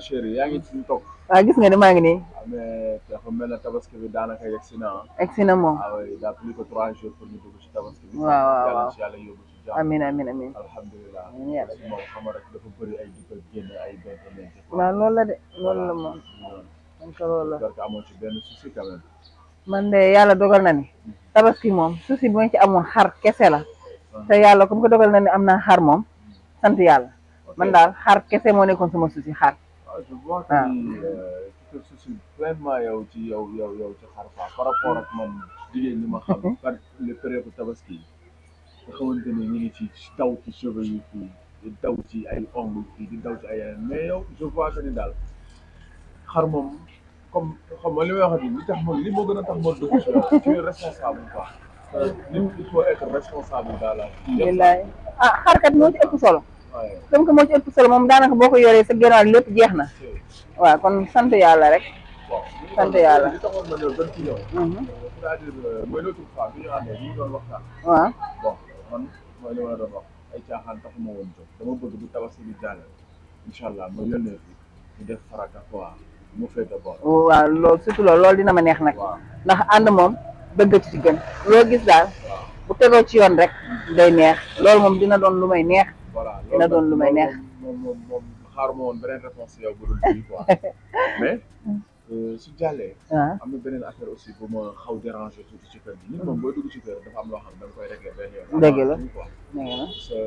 chéri yaa ngi ci toog waaw gis nga ni maa ngi nii mais dafa mel ne tabaski bi daanaka yegg si na ah egg si na moom ah oui daa plus que trois jours pour ñu dugg ci tabaski bi Waaw, waaw, yàlla waaw. ci yàlla yóbbu ci jàmm amin amin amin alhamdulilah Amiin yàlla. parce que moom xam nga rek dafa bëri ay di ko génne ay bente lente waaw loolu la de loolu la moom man ko loolu la j'espère que amoon ci benn souci quand même man de yàlla dogal na ni tabaski moom souci bi ma ci amoon xar kese la te yàlla comme que dogal na ni am naa xar moom sant yàlla man daal xar kese moo nekkoon sama souci xar waaw je vois que Ah. ni euh, tu te soucies pleinement yow ci yow yow yow ci xar quoi par rapport ak man jigéen ñi ma xam par les périodes tabaski yi nga xamante ni ñu ngi ci daw ci cheveux yi fii di daw ci ay ongles fii di daw ci ay yeneen mais yow je vois que ni daal xar moom comme xam nga li may waxati li tax ma li moo gën a tax ma dugg ci yow tu es responsable quoi Euh, nit il faut être responsable dans la vie. billaay ah xarkat moo ci ëpp solo waaye comme que moo ci ëpp solo moom daanaka boo ko yoree sa génnaar lépp jeex na c'est waaw kon sant yàlla rek bon. Sant yàlla. li taxoon ma ñëw gën ci yow. Mhm. c'est-à-dire euh, mooy l'autre fois bi ñu àndee ñu ngi doon waxtaan. waaw bon man mooy li ma la doon wax ay caaxaan taxuma woon jóg dama bëgg bu tabaski bi jàll incha allah ma yónnee fi ñu def faraka quoi mu féete boor. waaw loolu surtout loolu loolu dina ma neex nag waaw ndax ànd moom dëgg ci gën loo gis daal waaw bu tegoo ci yoon rek day neex loolu moom dina doon lu may neex voilà. Dina doon lu may neex. moom moom moom xaaruma woon beneen réponse yow bu dul bii quoi mais euh, su jàllee. waaw am na beneen affaire aussi bu ma xaw déranger tuuti ci kër gi nit moom booy dugg ci kër dafa am loo xam ne da nga koy régler benn yoon. Dëgg la. Avant tout, quoi. nee na sa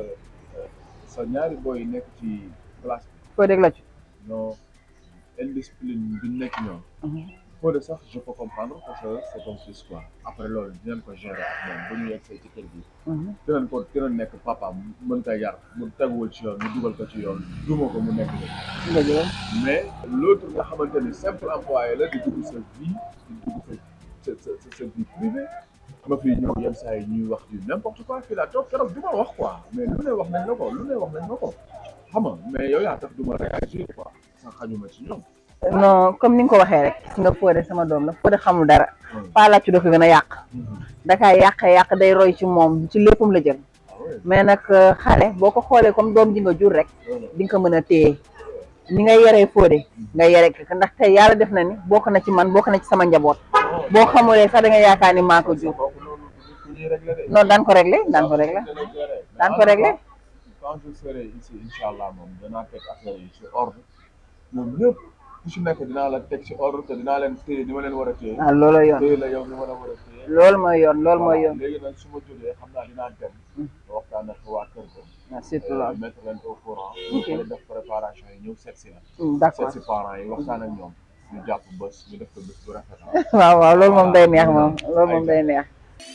sa ñaari boy yi nekk ci classe foo dégg la ci bi ñoo indiscipline bi ñu nekk ñoom. foo de sax je peux comprendre parce que c'est ton fils quoi après loolu dinañ ko gérer ak moom bu ñu yegsee ci kër gi. dinañ ko dinañ nekk papa mën ko yar mu teguwul ci yoon ñu dugal ko ci yoon duma ko mu nekk nii. dëgg la mais l'autre nga xamante ni simple employé la di dugg sa vie di dugg sa sa sa sa vie privée ma fii ñëw yenn saa yi ñuy wax du n'importe quoi fii laa toog keroog du ma wax quoi mais lu ne wax nañ la ko lu ne wax nañ la ko xam nga mais yow yaa tax du ma réagir quoi sax xañuma ci ñoom. non comme ni nga ko waxee rek gis nga Fodé sama doom la Fodé xamul dara Paa Laccu dafa gën a yàq dakaa yàq yàq day roy ci moom ci léppam la jël ah oui mais nag euh, xale boo ko xoolee comme doom ji nga jur rek di nga ko mën a téye ni nga yaree Fodé nga yare ko ndax tey yàlla def na ni bokk na ci man bokk na ci sama njaboot boo xamulee sax da nga yaakaar ni maa ko jur kooku loolu ku ñuy réglé de. noonu daan ko réglé daan ko réglé daan ko réglé quand je serai ici incha allah moom danaa teg affaire yi ci ordre ñoom ñëpp ku ci nekk dinaa la teg ci ordre te dinaa leen téye ni ma leen war a téye. waaw looloo yoon téye la yow ni ma la war a téye. loolu mooy yoon loolu mooy Voilà, yoon léegi nag su ma jógee xam naa dinaa dem. waxtaan ak waa kër ga. waaw surtout euh, loolu mettre leen au courant. Ok. wala def préparation yi ñëw seet si la. Hmm, d'accord seet si parents yi waxtaan ak ñoom. ñu jàpp bés ñu def ko bés bu rafet ah. waaw waaw loolu moom day neex moom loolu moom day neex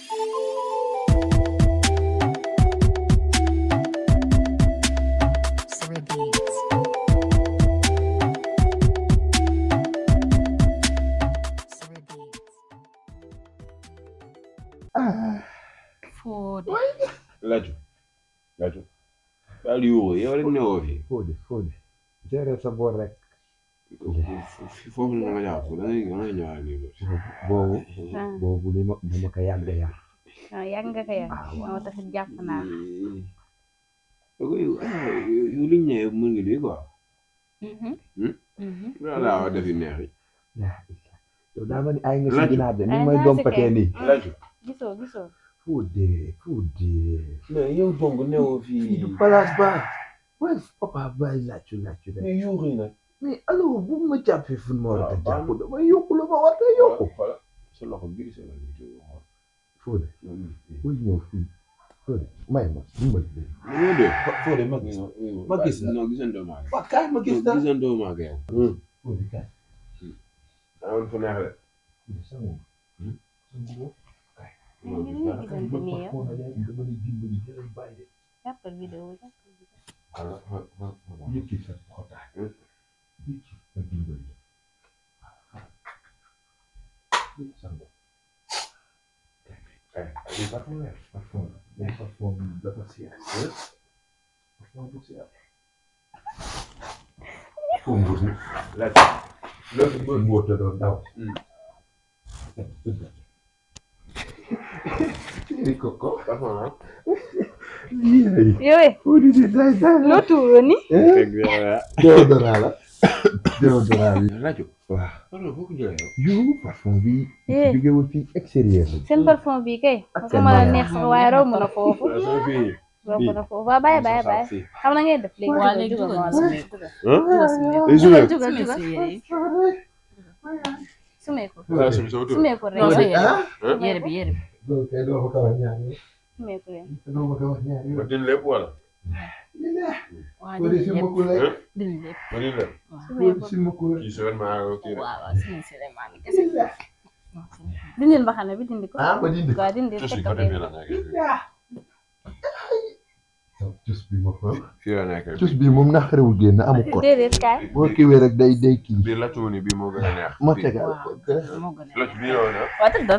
Sorry Beats. Sorry Beats. Fodé. Laju Laju daal yuuxu yow rek newoo fi Fodé Fodé gérer sa boor rek foofu la nga jàpp da ngay da ngay ñëwaat nii loolu. boobu ah boobu li ma dama ko yàgg a yar ah yàgg nga ko yàgg moo tax jàpp naa la. yow yow yow liñ ne mën nga lii quoi. loolu laa wax defi neex yi. yow daa ma ni ay nga si Laju. ginaar de ni Ay, may naa si dompatee kay. nii Laju gisoo gisoo. Fodé Fodé mais yow donc newoo fii fii. du place ba waaye papa bàyyi làccu làccu rek mais yuuxu yi nag. mais alors bu ma jàppee fu ma war a waaw, jàpp baax dama yokku la ma war a yokku xoolal sa loxo biir sa loxo biir xool. Fodé loolu bul ñëw fii Fodé may ma dimbali leen loolu de. Fodé ma gis ma gis la non gisandoo maa waaw kaay ma gis la gisandoo maa yow. Fodé kaay amoon fu neex de. Fodé sangu sangu ñu ngi nii gisante nii yow. dama lay dimbali di lay bàyyi de jàppal vidéo jàppal vidéo. xoolal xool xool xool. yëkki sa xotaay yëkki ma dimbali la sangu Eh, lii parfum la parfum la mais parfum bi dafa seer parfum bu seer foo mbuus ni Laju. loolu mooy mbóot la doon daw Chéri Coco parfois ah. yéey yow foo di di day day loo tuuroo ni. dëgg la. déodorant la déodorant bi rajo waaw pardon foo ko jëlee yow yu parfum bi Eh. jóge wu fi extérieur la seen parfum bi kay ko mën a neex sax waaye romb na foofu waaw sama fii romb na foofu waaw bàyyi bàyyi bàyyi fii xam na ngay def léegi waa léegi jugal dugal jugal dugal ah dugal day jugal sumé jugal jugal sumee ko ah sumé sama tur sumee ko rek non sa yére ah yére bi yére bi loolu kay doo ma ko wax ñaari sumee ko rek doo ma ko wax ñaari ma dindi lépp wala waa ko dindi si lépp ma ko lay dindi lépp ma dindi lépp sumee ko ko si ma ko lay kii semaine maa ngi kii waaw waaw suñu Souleymane bi kese dindil mbaxane bi dindi ko ah ma dindi waaw dindi rek teg ci ko côté fee bii la nekk cus bi ma ko fii la nekk cus bi moom naqarewul génn amu ko déedéet kaay boo kiwee rek day day kii bii lacc mu ni bii moo gën a neex ma bii. tegal waaw moo gën a lacc bii la woon ah waaw tëddal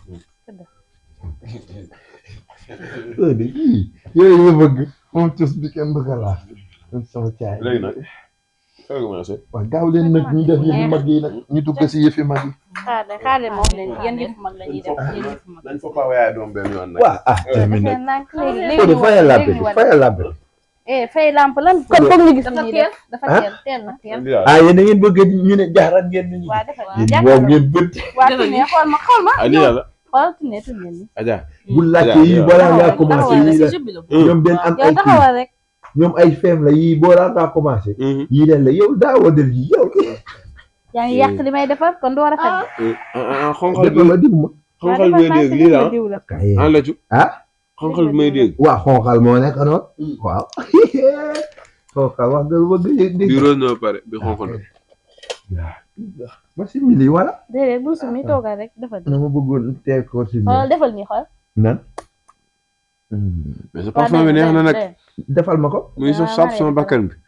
heure de yii yooyu ma bëgg moom cus bi kenn du ko laal man sama caay léegi nag foo commencé waaw gaaw leen nag ñu def yëfi mag yi nag ñu dugg si yëfi mag yi xaar de xaar de moom leen yéen yëfu mag la ñuy def yéen yëfu mag dañ fa paa waaye doom benn yoon nag waaw ah tamit defee nag nànk léegi léegi Fodé ñu fayal wan- làmp léegi bi ñu wan- fayal làmp bi eh fay lamp lan kon foog ñu gis Dafa nii teel. def dafa Ah? teel teel na teel indi daal ah yéen da ngeen bëgg ñu ne jaaral ngeen ñu waa defal yéen jàkkaarloo. moom ngeen bët waa tunnee xool ma xool ma ah lii la xool tunnee tunnee ni Adja bu laajte yi balaa ngaa commencé taxawal yii si la jubbi la ñoom dañ am yow ay kii taxawal rek ñoom ay feem la yii balaa ngaa commencé yii leen la yow daawoo def yi yow yaa ngi yàq li may defar kon du war a faj ah xonqal defal bi ma dim ma xonqal bi may dégg lii la diw la kaye ah laccu ah xonqal bi may dégg waa xonqal moo nekk noonu waaw xonqal wax nga lu bëgg dégg bi rose na ba pare bi xonqal ma si mili wala déedéet bul sumi toogal rek defal na ma bëggoon teel ko si xool mili defal nii xool nan mais sa parfum bi neex na nag defal ma ko muy saf saf sama bakkan bi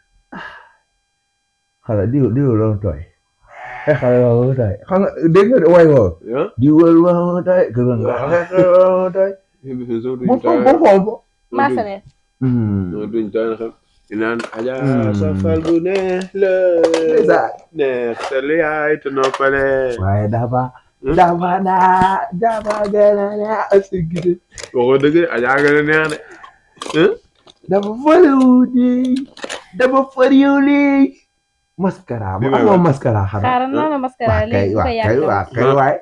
xala diw diw loolu tooy ay xale loolu tooy xam nga dégg nga way woo ah diwal loolu tooy gën nga xeex loolu tooy bu bu bu xool bo maasale non duñ taan xam di naan Adja sa fal bu neex la neex sa liyaay te noppale waaye dafa dafa naa dafa gën a neex si gide waxoo dëgg de Adja gën a neex de dafa fariw di dafa fariw li mascara Bi bu may amoo wax. mascara xanaa xaaral naa la mascara waa kay léegi bu waa ko kay yàqal waa kay waay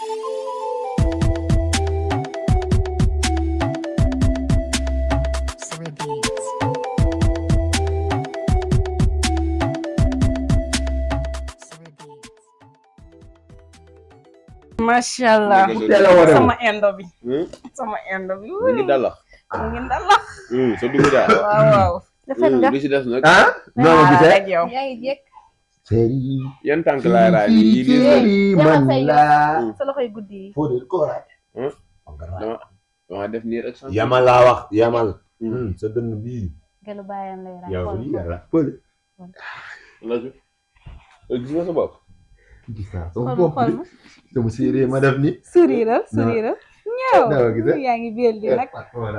Surrey Beats. Surrey Beats. macha allah teel a war a sama indo bi Hmm? sama indo bi mu ngi dalax mu ngi dalax sa dugg daal waaw waaw defal nga li si des nag ah noo ma gisee rek yow yaa ngi jékk séri yan tànk laay raay nii yii lii séri man Yaxal say la sa loxoy guddi yi foo de ko raay Hmm? dama dama def nii rek sant yamal laa wax yamal Hmm. sa dënn bii gelu bàyyam lay raay yow xool lii yàlla fële Laju gis nga sa bopp gis naa xool sama ma bopp xool bi ma sama séeréer ma def ni sourire sourire ñëw dama gis yaa ngi biel di nag voilà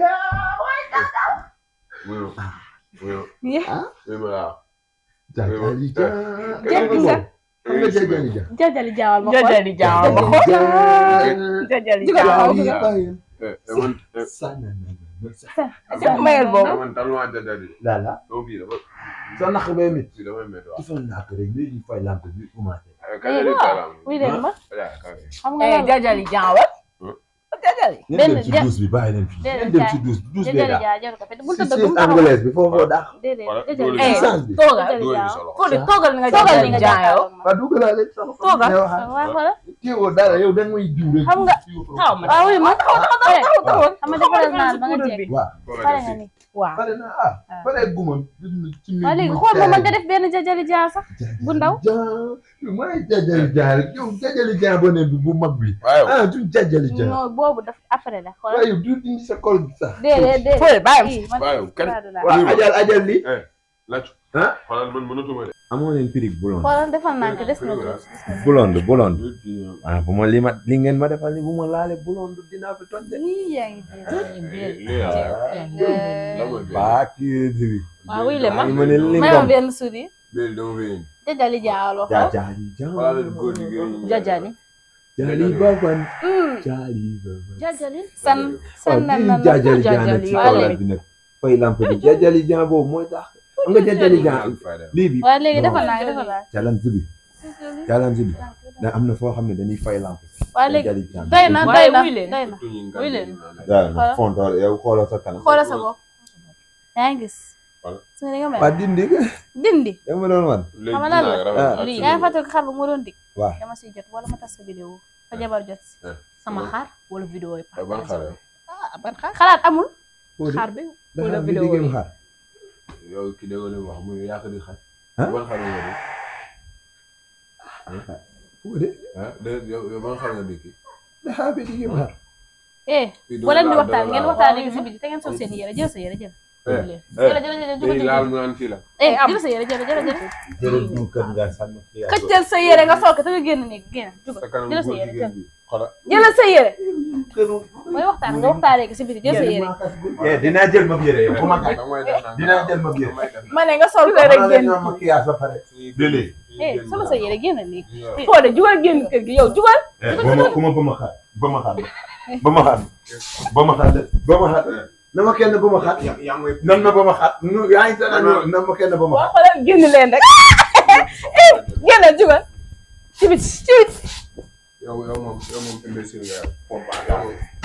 wuyu wuyu Yeah. wuyu ma laa jajali ja Jekk sa. xam nga jajali ja jajali jaawal ma xool jajali jaawal ma xool jajali Jugal jaawal jugal. ma eh eh, man eh, Jëkk mayel boobu. eh, man taluma jajali lala sama fii dafa sa naq bee mit fii dafa métti waaw dafa nak rek léegi fay lampe bi commencé Eh, kajali karam wuy leen ma Adja kare xam nga eh lan la jajali jaawal Hmm? jajali ngeen Benn dem ci ja- douche bi bàyyi leen fii Déedéet, ngeen dem jaay. ci douche douche bee jajali daa jaa jaru ko fi bul si tëdd si bul taxaw anglaise bi foofoo daa déedéet Voilà, jajali loolu eh sens bi toogal jajali dóor jaaw sa loxo Fodé toogal ni nga toogal ni jajali nga jaayoo jàkkaarloo waa dugalaa leen sama Toogal. ne waxaat waaw voilà teewoo dara yow da nga may diw rek Xam nga- taw ma waaw wuy ma taw taw taw taw taw xam nga defaral naan ba nga poudre jekk bi waaw pare nga ni waaw pare na ah pare guma ci waaw léegi xool ma mën nga def benn jajali jaa sax bu ndaw. mooy jajali jaa rek yow jajali jaa boo ne bi bu mag bi waaw ah du jajali jaa non boobu daf après la xool waaye yow du indi sa kol bi sax déedéet déedéet Fodé bàyyi ii man waaw kan Saadu laa. waaw ajal ajal li laju ah xoolal man mënatuma de amoo leen pirig blonde xoolal defal naa ko des na tuuti. blonde blonde ah bu ma li ma li ngeen ma defal ni bu ma laale blonde dinaa fi toj de Ii, yaa ngi dégg. lii la mooy bii baa kii bi waaw wuy le ma ma ne li may ma benn sourire bii dama fi indi jajali jaawal wax jajali jaa xoolal góor jigéen ñi jajali jali baban Hmm, jali baban jajali san waaw san nan bii nan jajali jaa nag ci Jajali. kaw bi nag fay lamp bi jajali jaa boobu mooy tax xam nga intelligent lii bi waaye léegi defal naa defal naa challenge bi challenge bi da am na foo xam ne dañuy fay lamp waaye léegi intelligent doy na doy waaye na wuy leen. doy na wuy leen. waaw fontoor yow xoolal sa kanam xoolal sa bopp yaa ngi gis Voilà. su nga ni nga mel waa dindi dindi da ma doon wan léegi Xam nga lan la? dinaa rafet ak lii. yaa ngi fàttali ko xar ba mu doon dig waaw dama si jot wala ma tas sa vidéo fa jabar jot si sama xaar wala vidéo yi yow ban xale ah ban xaar xalaat amul xaar bi dafa wala am vidéo vidéo yi xaar yow ki déggoo li mu wax mu yaa ko di xaj Hein? ban xale nga di fu de ah de yow yow ban xale nga di kii dafa am vidéo xaar eh Fii boo leen di doo laal, waxtaan doo ngeen laal. waxtaanee ko si biir te ngeen sol seen yére jël sa yére jël Eh, jël jël jël day jël laal jël mu naan fii la eh jël sa yére jël jël jël jërëjëf du kër nga sànni xiyaar xëccal sa yére nga sol ko te nga génn néeg génn sa jugal kanam jël sa góor yére jigéen jël bi xoolal jël sa yére mooy waxtaan nga waxtaanee ko si biir jël sa yére eh dinaa jël ma yére yow bu ma gaañ damay def naan dinaa jël ma yére ma ne nga sol ko rek génn ma maquillage ba pare déedéet eh solo sa yére génn néeg foo de jugal génn kër gi yow jugal ba ma ku ma ba ma xaar ba ma xaar ba ma xaar ba ma xaar ba ma xaar na ma kenn ba ma xaar nan ma ba ma xaar nu yaa ngi tane na ma kenn ba ma boo xaar xoolee génn leen rek génn jugal ci bit ci bit yow yow moom yow moom imbécile nga yow. yow moom